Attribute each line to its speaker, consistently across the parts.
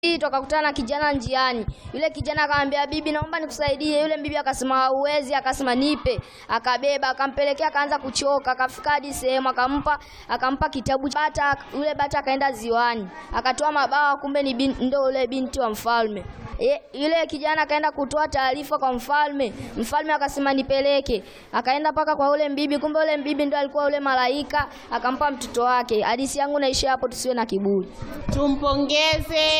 Speaker 1: Hii tukakutana na kijana njiani. Yule kijana akamwambia bibi, naomba nikusaidie. Yule bibi akasema hauwezi, akasema nipe. Akabeba, akampelekea, akaanza kuchoka, akafika hadi sehemu akampa akampa kitabu bata. Yule bata akaenda ziwani, akatoa mabawa, kumbe ni bin, ndo yule binti wa mfalme. Ye, yule kijana akaenda kutoa taarifa kwa mfalme. Mfalme akasema nipeleke. Akaenda mpaka kwa yule mbibi, kumbe yule mbibi ndo alikuwa yule malaika, akampa mtoto wake. Hadithi yangu naishia hapo, tusiwe na kiburi.
Speaker 2: Tumpongeze.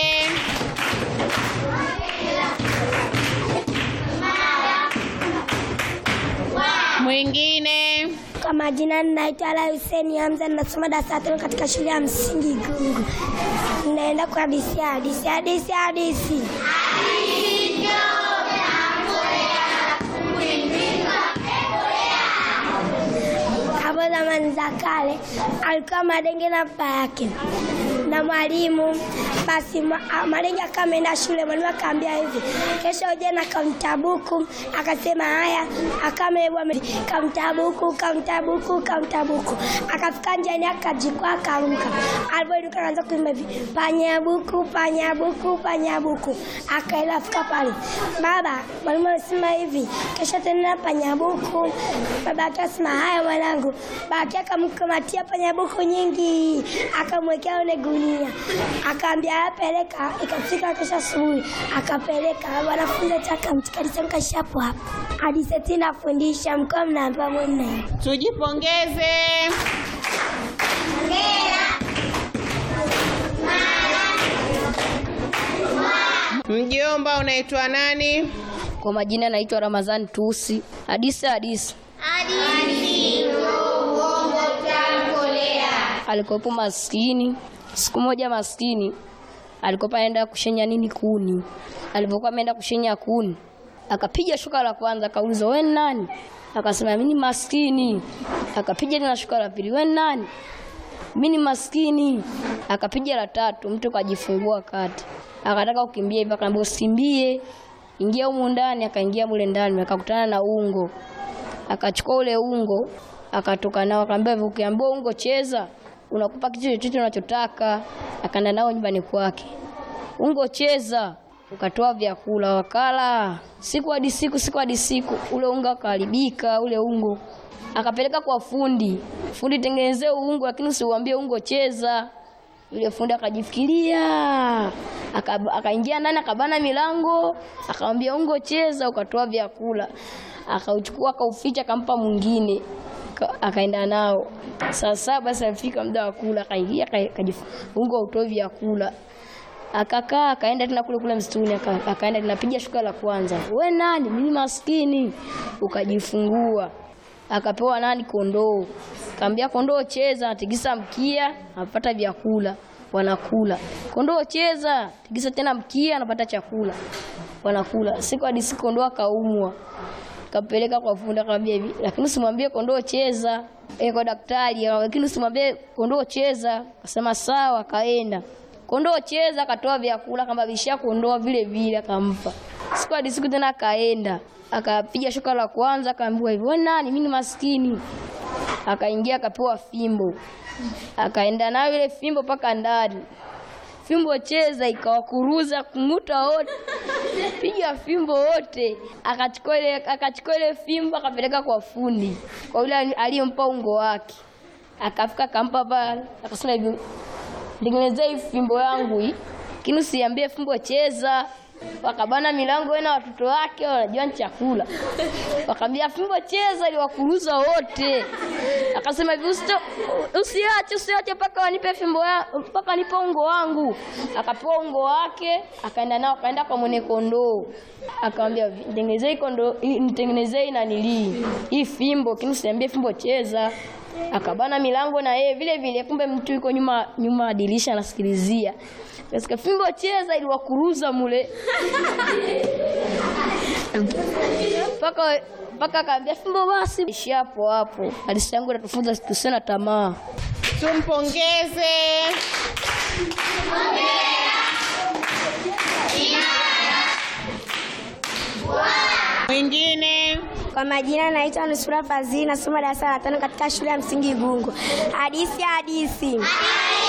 Speaker 2: Mwingine.
Speaker 3: Kwa majina ninaitwa Ala Hussein Hamza, ninasoma darasa la tano katika shule ya msingi Gungu. Ninaenda kwa hadisi ya hadisi hadisi hadisi. Hapo zamani za kale alikuwa Madenge na baba yake na mwalimu. Basi ma- a- Madenge akawa ameenda shule, mwalimu akaambia hivi, kesho uje na kamtabuku. Akasema haya, akamebwa kamtabuku, kamtabuku, kamtabuku. Akafika njiani akajikwa, akaruka. Alipoinuka akaanza kuimba hivi, panyabuku, panyabuku, panyabuku. Akaenda afika pale, baba, mwalimu anasema hivi, kesho tena panyabuku. Baba yake asema haya mwanangu. Baba yake akamkamatia panyabuku nyingi, akamwekea ile gunia, akaambia apeleka. Ikafika kesho asubuhi, akapeleka. Wanafunzi takamtikalisha hapo hapo hadi sasa nafundisha, mkoa mnaambiwa mwenyewe.
Speaker 2: Tujipongeze. Mjomba, unaitwa nani?
Speaker 1: Kwa majina naitwa Ramadhani Tusi. Hadisi hadisi. Alikuwepo maskini. Siku moja maskini alikuwa aenda kushenya nini kuni. Alipokuwa ameenda kushenya kuni, akapiga shuka la kwanza, akauliza wewe ni nani? Akasema mimi ni maskini. Akapiga tena shuka la pili, wewe ni nani? Mimi ni maskini. Akapiga la tatu, mtu kajifungua kati. Akataka kukimbia hivi, akamwambia usikimbie. Ingia humu ndani, akaingia mule ndani, akakutana na ungo. Akachukua ule ungo, akatoka nao, akamwambia hivi, ukiambiwa ungo cheza, unakupa kitu chochote unachotaka. Akaenda nao nyumbani kwake. Ungo cheza, ukatoa vyakula wakala. Siku hadi siku, siku hadi siku, ule unga ukaharibika, ule ungo. Akapeleka kwa fundi. Fundi, tengenezee ungo, lakini usiuambie ungo cheza. Yule fundi akajifikiria, aka- akaingia ndani, akabana milango, akamwambia ungo cheza, ukatoa vyakula, akauchukua, akauficha, akampa mwingine, Ka- akaenda nao. Saa saba basi alifika muda wa kula, akaingia, aka- akajif- ungo autoi vyakula akakaa akaenda tena kule kule msituni aka- akaenda tena piga shuka la kwanza, we nani? Mimi maskini. Ukajifungua, akapewa nani? Kondoo. Kaambia kondoo cheza, atigisa mkia, anapata vyakula, wanakula. Kondoo cheza, tigisa tena mkia, anapata chakula, wanakula. Siku hadi siku kondoo akaumwa, kapeleka kwa fundi, akamwambia hivi, lakini usimwambie kondoo cheza. E, kwa daktari, lakini usimwambie kondoo cheza. Akasema sawa, akaenda kondoo cheza, akatoa vyakula, akambabishia kondoo vile vile, akampa. Siku hadi siku tena akaenda, akapiga shuka la kwanza, akaambiwa hivi, wewe nani? Mimi ni maskini. Akaingia akapewa fimbo, akaenda nayo ile fimbo mpaka ndani. Fimbo cheza, ikawakuruza kung'uta wote, piga fimbo wote. Akachukua ile akachukua ile fimbo akapeleka kwa fundi, kwa yule aliyempa ungo wake. Akafika akampa pale, akasema hivi tengenezea hii fimbo yangu hii, lakini usiambie fimbo cheza. Wakabana milango wewe na watoto wake wanajua ni chakula, wakaambia fimbo cheza, iliwakuruza wote. Akasema hivi "Usito- usiache, usiache mpaka wanipe fimbo ya mpaka nipe ungo wangu. Akapewa ungo wake, akaenda nao, akaenda kwa mwenye kondoo, akamwambia nitengenezee hii kondoo, hii- nitengenezee hii nanilii hii fimbo, lakini usiambie fimbo cheza akabana milango na yeye vile vile, kumbe mtu yuko nyuma nyuma ya dirisha anasikilizia. Kasikia fimbo cheza, iliwakuruza mule mpaka mpaka akaambia fimbo basi, ishi hapo hapo. Hadithi yangu inatufunza tusiwe na tamaa.
Speaker 2: Tumpongeze. Mwingine.
Speaker 3: Kwa majina naitwa Nusura Fazili, nasoma darasa la tano katika shule ya msingi Gungu. Hadisi hadisi.